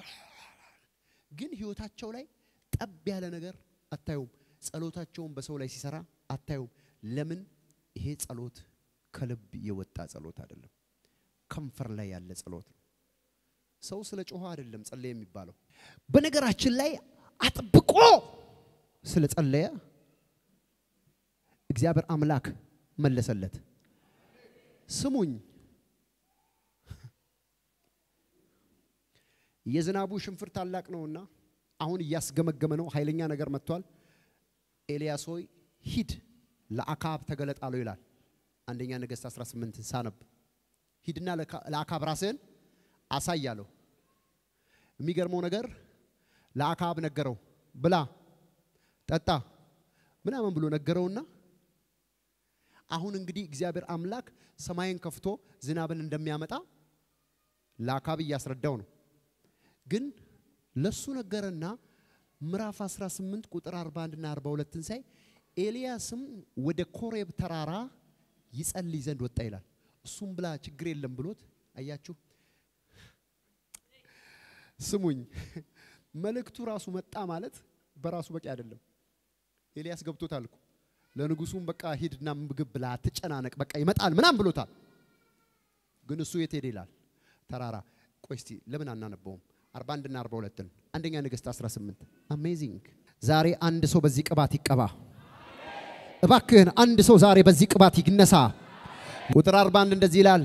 ግን ህይወታቸው ላይ ጠብ ያለ ነገር አታዩም። ጸሎታቸውን በሰው ላይ ሲሰራ አታዩም። ለምን? ይሄ ጸሎት ከልብ የወጣ ጸሎት አይደለም። ከንፈር ላይ ያለ ጸሎት ነው። ሰው ስለ ጮኸ አይደለም ጸለየ የሚባለው። በነገራችን ላይ አጥብቆ ስለ ጸለየ እግዚአብሔር አምላክ መለሰለት። ስሙኝ፣ የዝናቡ ሽንፍር ታላቅ ነውና አሁን እያስገመገመ ነው። ኃይለኛ ነገር መጥቷል። ኤልያስ ሆይ ሂድ ለአካብ ተገለጥ አለው ይላል። አንደኛ ነገሥት 18 ሳነብ ሂድና ለአካብ ራስህን አሳያለሁ። የሚገርመው ነገር ለአክዓብ ነገረው፣ ብላ ጠጣ ምናምን ብሎ ነገረውና አሁን እንግዲህ እግዚአብሔር አምላክ ሰማይን ከፍቶ ዝናብን እንደሚያመጣ ለአክዓብ እያስረዳው ነው። ግን ለሱ ነገረና ምዕራፍ 18 ቁጥር 41 እና 42ን ሳይ ኤልያስም ወደ ኮሬብ ተራራ ይጸልይ ዘንድ ወጣ ይላል። እሱም ብላ ችግር የለም ብሎት አያችሁ። ስሙኝ፣ መልእክቱ ራሱ መጣ ማለት በራሱ በቂ አይደለም። ኤልያስ ገብቶታል እኮ ለንጉሱም በቃ ሂድና ምግብ ብላ አትጨናነቅ፣ በቃ ይመጣል ምናም ብሎታል። ግን እሱ የት ሄደ ይላል? ተራራ። ቆይ እስቲ ለምን አናነበውም? 41 እና 42ን አንደኛ ነገሥት 18 አሜዚንግ። ዛሬ አንድ ሰው በዚህ ቅባት ይቀባ። እባክህን አንድ ሰው ዛሬ በዚህ ቅባት ይነሳ። ቁጥር 41 እንደዚህ ይላል።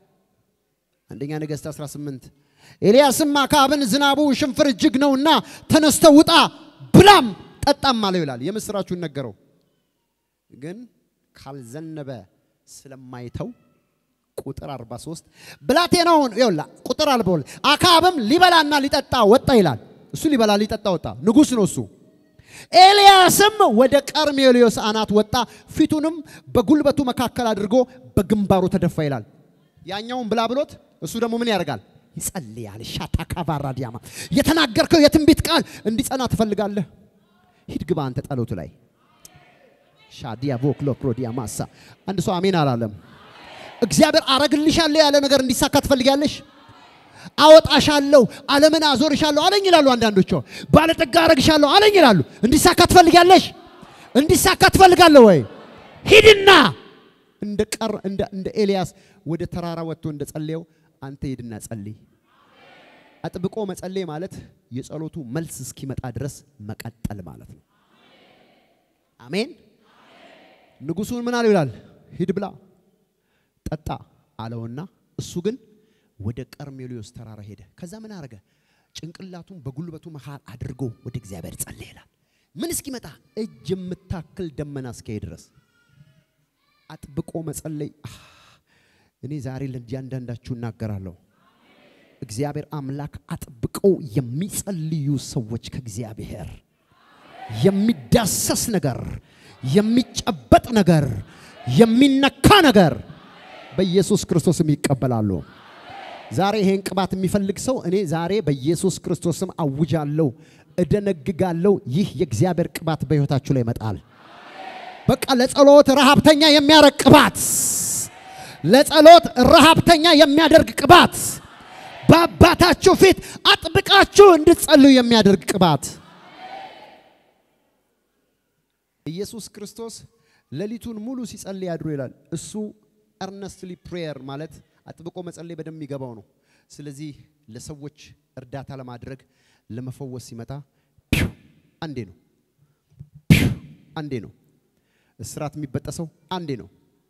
አንደኛ ነገሥት 18 ኤልያስም አክዓብን ዝናቡ ሽንፍር እጅግ ነውና ተነስተ ውጣ ብላም ጠጣም አለው ይላል። የምስራቹን ነገረው። ግን ካልዘነበ ስለማይተው ቁጥር 43 ብላቴናውን ይውላ ቁጥር አልበል አክዓብም ሊበላና ሊጠጣ ወጣ ይላል። እሱ ሊበላ ሊጠጣ ወጣ፣ ንጉሥ ነው እሱ። ኤልያስም ወደ ቀርሜሎስ አናት ወጣ፣ ፊቱንም በጉልበቱ መካከል አድርጎ በግንባሩ ተደፋ ይላል። ያኛውን ብላ ብሎት እሱ ደግሞ ምን ያደርጋል? ይጸልያል። ሻታ ካቫራ ዲያማ የተናገርከው የትንቢት ቃል እንዲጸና ትፈልጋለህ? ሂድ ግባ አንተ ጸሎቱ ላይ ሻዲያ ቮክሎ ፕሮዲያ ማሳ አንድ ሰው አሜን አላለም። እግዚአብሔር አረግልሻለሁ ያለ ነገር እንዲሳካ ትፈልጊያለሽ? አወጣሻለሁ፣ ዓለምን አዞርሻለሁ አለኝ ይላሉ አንዳንዶቹ። ባለጠጋ አረግሻለሁ አለኝ ይላሉ። እንዲሳካ ትፈልጊያለሽ? እንዲሳካ ትፈልጋለህ ወይ? ሂድና እንደ ቀር እንደ እንደ ኤልያስ ወደ ተራራ ወጥቶ እንደ ጸለየው አንተ ሂድና ጸልይ። አጥብቆ መጸለይ ማለት የጸሎቱ መልስ እስኪመጣ ድረስ መቀጠል ማለት ነው። አሜን። ንጉሱን ምን አለው ይላል? ሂድ ብላ ጠጣ አለውና እሱ ግን ወደ ቀርሜሎስ ተራራ ሄደ። ከዛ ምን አረገ? ጭንቅላቱን በጉልበቱ መሃል አድርጎ ወደ እግዚአብሔር ጸለየ ይላል። ምን እስኪመጣ እጅ የምታክል ደመና እስኪያይ ድረስ አጥብቆ መጸለይ። አህ፣ እኔ ዛሬ ለእያንዳንዳችሁ እናገራለሁ። እግዚአብሔር አምላክ አጥብቀው የሚጸልዩ ሰዎች ከእግዚአብሔር የሚዳሰስ ነገር፣ የሚጨበጥ ነገር፣ የሚነካ ነገር በኢየሱስ ክርስቶስም ይቀበላሉ። ዛሬ ይሄን ቅባት የሚፈልግ ሰው እኔ ዛሬ በኢየሱስ ክርስቶስም አውጃለሁ፣ እደነግጋለሁ። ይህ የእግዚአብሔር ቅባት በሕይወታችሁ ላይ ይመጣል። በቃ ለጸሎት ረሃብተኛ የሚያደርግ ቅባት፣ ለጸሎት ረሃብተኛ የሚያደርግ ቅባት፣ በአባታችሁ ፊት አጥብቃችሁ እንድትጸልዩ የሚያደርግ ቅባት ኢየሱስ ክርስቶስ ሌሊቱን ሙሉ ሲጸልይ አድሮ ይላል። እሱ ኤርነስትሊ ፕሬየር ማለት አጥብቆ መጸለይ በደንብ የሚገባው ነው። ስለዚህ ለሰዎች እርዳታ ለማድረግ ለመፈወስ ሲመጣ ፒው አንዴ ነው፣ ፒው አንዴ ነው። እስራት የሚበጠሰው አንዴ ነው።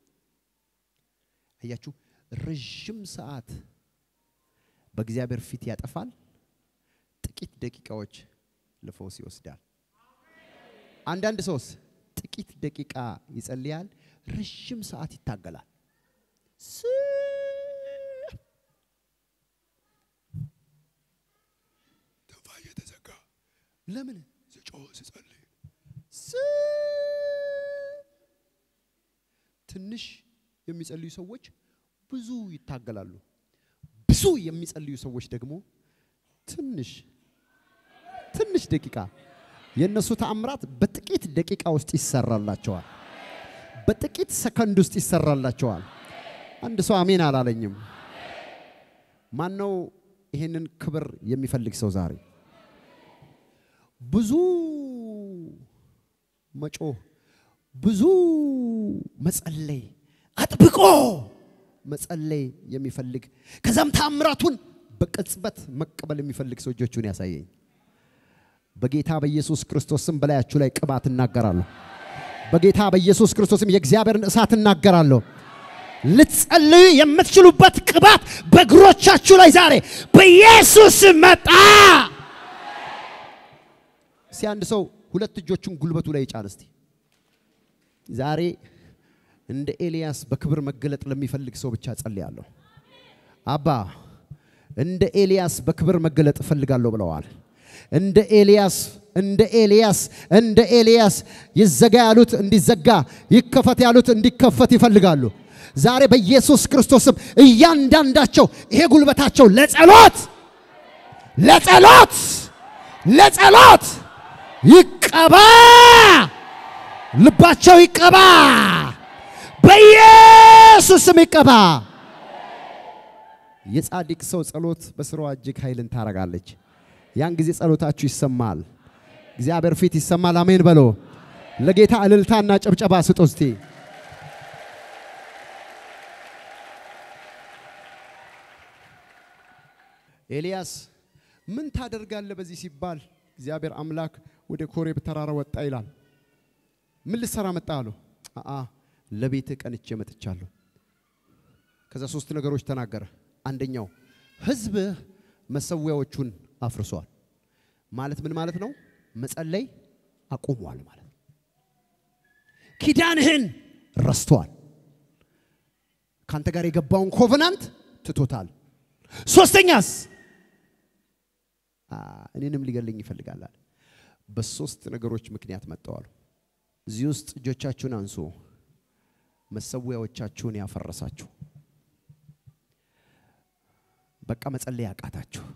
አያችሁ፣ ረዥም ሰዓት በእግዚአብሔር ፊት ያጠፋል፣ ጥቂት ደቂቃዎች ለፈውስ ይወስዳል። አንዳንድ ሰውስ ጥቂት ደቂቃ ይጸልያል፣ ረዥም ሰዓት ይታገላል። ተፋ እየተዘጋ ለምን ስጮህ ስጸልይ ትንሽ የሚጸልዩ ሰዎች ብዙ ይታገላሉ። ብዙ የሚጸልዩ ሰዎች ደግሞ ትንሽ ትንሽ ደቂቃ የእነሱ ተአምራት በጥቂት ደቂቃ ውስጥ ይሰራላቸዋል። በጥቂት ሰከንድ ውስጥ ይሰራላቸዋል። አንድ ሰው አሜን አላለኝም። ማን ነው ይሄንን ክብር የሚፈልግ ሰው ዛሬ? ብዙ መጮህ፣ ብዙ መጸለይ፣ አጥብቆ መጸለይ የሚፈልግ ከዛም ተአምራቱን በቅጽበት መቀበል የሚፈልግ ሰው እጆቹን ያሳየኝ። በጌታ በኢየሱስ ክርስቶስም በላያችሁ ላይ ቅባት እናገራለሁ። በጌታ በኢየሱስ ክርስቶስም የእግዚአብሔርን እሳት እናገራለሁ። ልትጸልዩ የምትችሉበት ቅባት በእግሮቻችሁ ላይ ዛሬ በኢየሱስ መጣ። እስቲ አንድ ሰው ሁለት እጆቹን ጉልበቱ ላይ ይጫን እስቲ። ዛሬ እንደ ኤልያስ በክብር መገለጥ ለሚፈልግ ሰው ብቻ ጸልያለሁ። አባ እንደ ኤልያስ በክብር መገለጥ እፈልጋለሁ ብለዋል። እንደ ኤልያስ እንደ ኤልያስ እንደ ኤልያስ ይዘጋ ያሉት እንዲዘጋ ይከፈት ያሉት እንዲከፈት ይፈልጋሉ። ዛሬ በኢየሱስ ክርስቶስም እያንዳንዳቸው ይሄ ጉልበታቸው ለጸሎት ለጸሎት ለጸሎት ይቀባ፣ ልባቸው ይቀባ፣ በኢየሱስም ይቀባ። የጻድቅ ሰው ጸሎት በስራዋ እጅግ ኃይልን ታረጋለች። ያን ጊዜ ጸሎታችሁ ይሰማል፣ እግዚአብሔር ፊት ይሰማል። አሜን በሎ። ለጌታ እልልታና ጭብጨባ ስጡ እስቲ። ኤልያስ ምን ታደርጋለህ በዚህ ሲባል እግዚአብሔር አምላክ ወደ ኮሬብ ተራራ ወጣ ይላል። ምን ልሰራ መጣ አለው። አአ ለቤትህ ቀንቼ መጥቻለሁ። ከዛ ሶስት ነገሮች ተናገረ። አንደኛው ህዝብህ መሰዊያዎቹን አፍርሷል ማለት ምን ማለት ነው? መጸለይ አቁሟል ማለት ነው። ኪዳንህን ረስቷል። ካንተ ጋር የገባውን ኮቨናንት ትቶታል። ሶስተኛስ አ፣ እኔንም ሊገለኝ ይፈልጋል አለ። በሶስት ነገሮች ምክንያት መጥተዋል። እዚህ ውስጥ እጆቻችሁን አንሱ። መሰዊያዎቻችሁን ያፈረሳችሁ በቃ መጸለይ ያቃታችሁ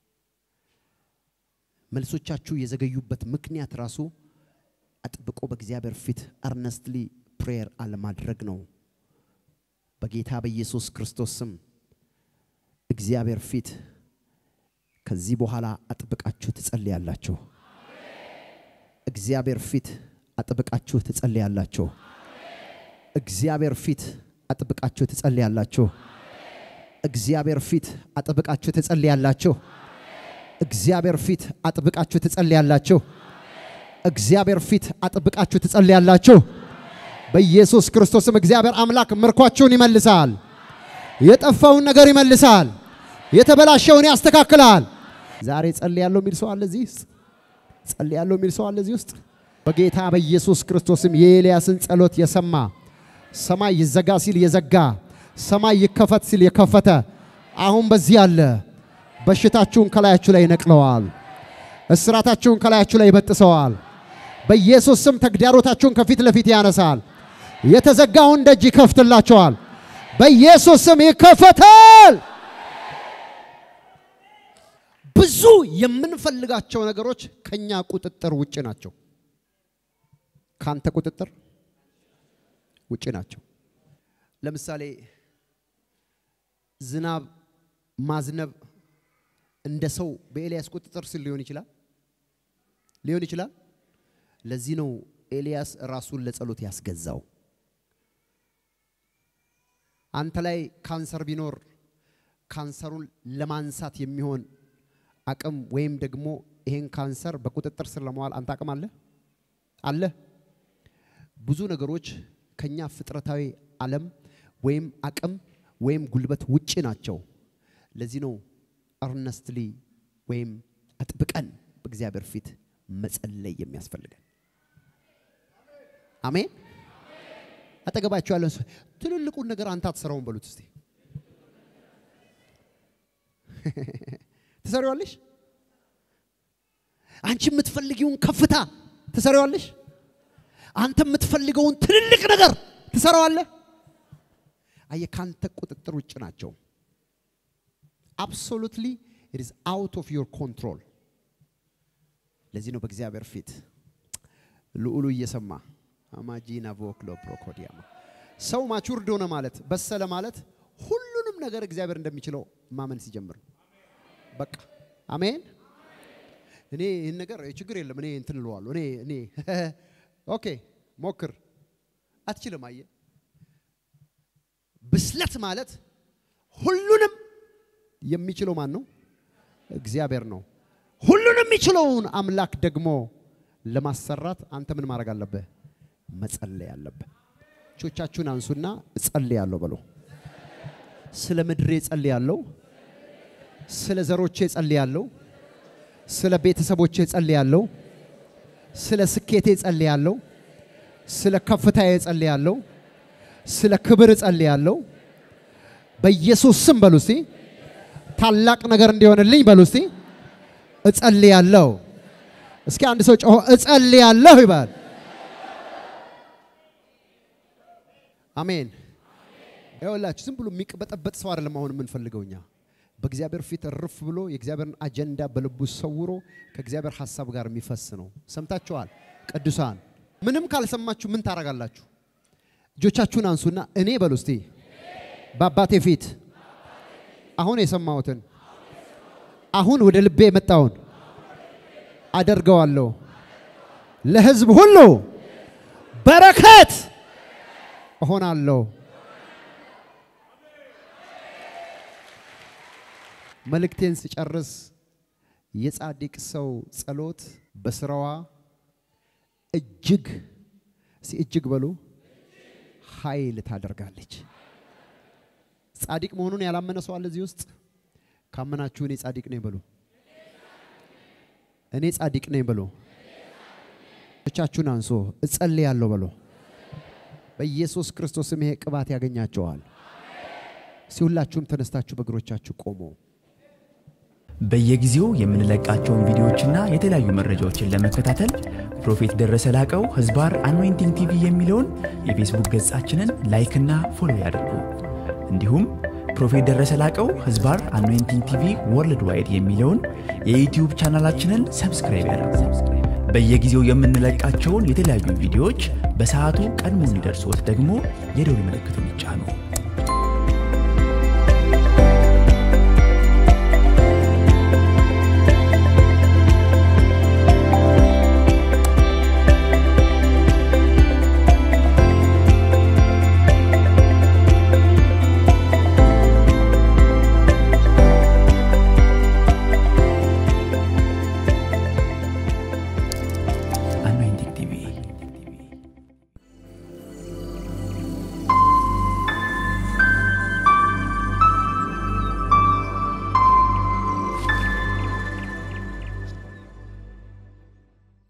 መልሶቻችሁ የዘገዩበት ምክንያት ራሱ አጥብቆ በእግዚአብሔር ፊት አርነስትሊ ፕሬየር አለማድረግ ነው። በጌታ በኢየሱስ ክርስቶስ ስም እግዚአብሔር ፊት ከዚህ በኋላ አጥብቃችሁ ትጸልያላችሁ። እግዚአብሔር ፊት አጥብቃችሁ ትጸልያላችሁ። እግዚአብሔር ፊት አጥብቃችሁ ትጸልያላችሁ። እግዚአብሔር ፊት አጥብቃችሁ ትጸልያላችሁ። እግዚአብሔር ፊት አጥብቃችሁ ትጸልያላችሁ። እግዚአብሔር ፊት አጥብቃችሁ ትጸልያላችሁ። በኢየሱስ ክርስቶስም እግዚአብሔር አምላክ ምርኳችሁን ይመልሳል። የጠፋውን ነገር ይመልሳል። የተበላሸውን ያስተካክላል። ዛሬ ጸልያለሁ የሚል ሰው አለ እዚህ ውስጥ? ጸልያለሁ የሚል ሰው አለ እዚህ ውስጥ? በጌታ በኢየሱስ ክርስቶስም የኤልያስን ጸሎት የሰማ ሰማይ ይዘጋ ሲል የዘጋ ሰማይ ይከፈት ሲል የከፈተ አሁን በዚህ አለ። በሽታችሁን ከላያችሁ ላይ ነቅለዋል። እስራታችሁን ከላያችሁ ላይ ይበጥሰዋል። በኢየሱስ ስም ተግዳሮታችሁን ከፊት ለፊት ያነሳል። የተዘጋውን ደጅ ይከፍትላቸዋል። በኢየሱስ ስም ይከፈታል። ብዙ የምንፈልጋቸው ነገሮች ከኛ ቁጥጥር ውጭ ናቸው። ካንተ ቁጥጥር ውጭ ናቸው። ለምሳሌ ዝናብ ማዝነብ እንደ ሰው በኤልያስ ቁጥጥር ስር ሊሆን ይችላል ሊሆን ይችላል። ለዚህ ነው ኤልያስ ራሱን ለጸሎት ያስገዛው። አንተ ላይ ካንሰር ቢኖር ካንሰሩን ለማንሳት የሚሆን አቅም ወይም ደግሞ ይሄን ካንሰር በቁጥጥር ስር ለመዋል አንተ አቅም አለ አለ። ብዙ ነገሮች ከኛ ፍጥረታዊ ዓለም ወይም አቅም ወይም ጉልበት ውጪ ናቸው። ለዚህ ነው አርነስትሊ ወይም አጥብቀን በእግዚአብሔር ፊት መጸለይ የሚያስፈልገን። አሜን። አጠገባቸው ያለን ሰው ትልልቁን ነገር አንተ አትሰራውን በሉት እስቲ። ትሰሪዋለሽ? አንቺ የምትፈልጊውን ከፍታ ትሰሪዋለሽ? አንተ የምትፈልገውን ትልልቅ ነገር ትሰራዋለህ? አየህ፣ ካንተ ቁጥጥር ውጭ ናቸው። አብሶሉትሊ ኢት ኢዝ አውት ኦፍ ዮር ኮንትሮል። ለዚህ ነው በእግዚአብሔር ፊት ልዑሉ እየሰማ አማጂና ቮክሎ ፕሮኮዲያማ ሰው ማቹርድ ሆነ ማለት በሰለ ማለት ሁሉንም ነገር እግዚአብሔር እንደሚችለው ማመን ሲጀምር ነው። በቃ አሜን። እኔ ይህን ነገር ችግር የለም እኔ እንትን እለዋለሁ እኔ እኔ ኦኬ ሞክር አትችልም። አየ ብስለት ማለት ሁሉንም የሚችለው ማን ነው? እግዚአብሔር ነው። ሁሉንም የሚችለውን አምላክ ደግሞ ለማሰራት አንተ ምን ማድረግ አለብህ? መጸለይ አለብህ። እጆቻችሁን አንሱና እጸልያለሁ በሉ። ስለ ምድሬ እጸልያለሁ። ስለ ዘሮቼ እጸልያለሁ። ስለ ቤተሰቦቼ እጸልያለሁ። ስለ ስኬቴ እጸልያለሁ። ስለ ከፍታዬ እጸልያለሁ። ስለ ክብር እጸልያለሁ። በኢየሱስ ስም በሉ እስቲ ታላቅ ነገር እንዲሆንልኝ በሉ እስቲ እጸልያለሁ። እስኪ አንድ ሰው ጮሆ እጸልያለሁ ይባል። አሜን። ይኸውላችሁ ዝም ብሎ የሚቅበጠበጥ ሰው አይደለም አሁን የምንፈልገው እኛ በእግዚአብሔር ፊት እርፍ ብሎ የእግዚአብሔርን አጀንዳ በልቡ ሰውሮ ከእግዚአብሔር ሀሳብ ጋር የሚፈስ ነው። ሰምታችኋል ቅዱሳን። ምንም ካልሰማችሁ ምን ታረጋላችሁ? እጆቻችሁን አንሱና እኔ በሉ እስቲ በአባቴ ፊት አሁን የሰማሁትን አሁን ወደ ልቤ የመጣውን አደርገዋለሁ። ለሕዝብ ሁሉ በረከት እሆናለሁ። መልእክቴን ስጨርስ የጻድቅ ሰው ጸሎት በስራዋ እጅግ እስቲ እጅግ በሉ ኃይል ታደርጋለች። ጻድቅ መሆኑን ያላመነ ሰው አለ እዚህ ውስጥ? ካመናችሁ እኔ ጻድቅ ነኝ በሉ። እኔ ጻድቅ ነኝ በሉ። እጆቻችሁን አንሶ እጸልያለሁ በሉ። በኢየሱስ ክርስቶስም ይሄ ቅባት ያገኛቸዋል። እስቲ ሁላችሁም ተነስታችሁ በእግሮቻችሁ ቆሙ። በየጊዜው የምንለቃቸውን ቪዲዮዎችና የተለያዩ መረጃዎችን ለመከታተል ፕሮፌት ደረሰ ላቀው ህዝባር አኖይንቲንግ ቲቪ የሚለውን የፌስቡክ ገጻችንን ላይክና ፎሎ ያድርጉ። እንዲሁም ፕሮፌት ደረሰ ላቀው ህዝባር አኖይንቲንግ ቲቪ ወርልድ ዋይድ የሚለውን የዩትዩብ ቻናላችንን ሰብስክራይብ ያድርጉ። በየጊዜው የምንለቃቸውን የተለያዩ ቪዲዮዎች በሰዓቱ ቀድሞ እንዲደርሶት ደግሞ የደውል ምልክቱን ይጫኑ።